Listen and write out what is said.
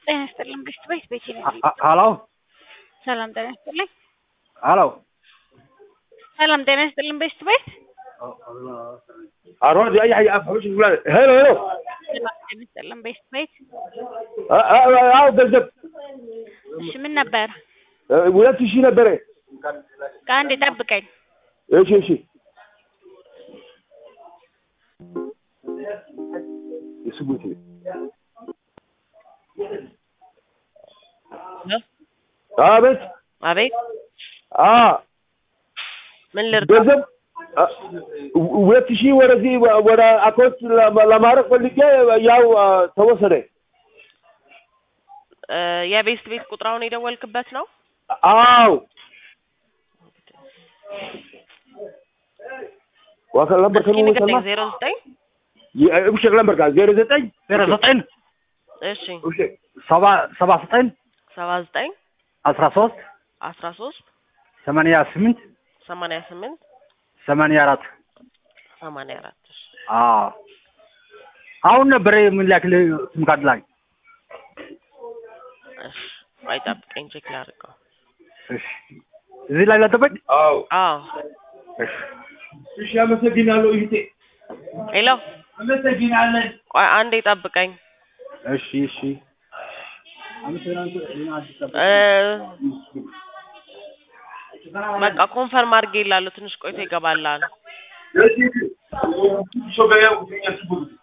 ጤና ይስጥልን ብሽት ቤት ቤቴ ነኝ። ሀሎ ሰላም ጤና ይስጥልኝ። ሀሎ ሰላም ጤና ይስጥልን ብሽት ቤት አሮድ አይ አይ አፍሽ ይላል ሄሎ ሄሎ ሰላም ጤና ይስጥልን ብሽት ቤት አዎ ገንዘብ እሺ ምን ነበር? ሁለት ሺህ ነበረ። ከአንድ ጠብቀኝ። እሺ እሺ የስጉት አቤት አቤት አ ምን ልርዳ? ገንዘብ ሁለት ሺህ ወደዚህ ወደ አካውንት ለማድረግ ፈልጌ ያው ተወሰደ። እ የቤስት ቤት ቁጥር አሁን የደወልክበት ነው? አዎ ዋካ ለምበር እስኪ ከኑ ንገረኝ። ሰማ ዜሮ ዘጠኝ እብሽክ ለምበር ጋር ዜሮ ዘጠኝ ዜሮ ዘጠኝ እሺ እብሽክ ሰባ ሰባ ዘጠኝ ሰባ ዘጠኝ አስራ ሶስት አስራ ሶስት ሰማንያ ስምንት ሰማንያ ስምንት ሰማንያ አራት ሰማንያ አራት እሺ አዎ አሁን ነበረ የምላክልህ ስም ካርድ ላይ እሺ ቆይ ጠብቀኝ ቼክ ላድርገው። እሺ እዚህ ላይ ላጠበቅ አዎ አዎ እሺ እሺ አመሰግናለሁ ይሄ ሄሎ አመሰግናለን ቆይ አንዴ ጠብቀኝ። እሺ እሺ እ በቃ ኮንፈርም አድርጌ ይላለሁ። ትንሽ ቆይቶ ይገባላል። እሺ ሾገያው ያስቡት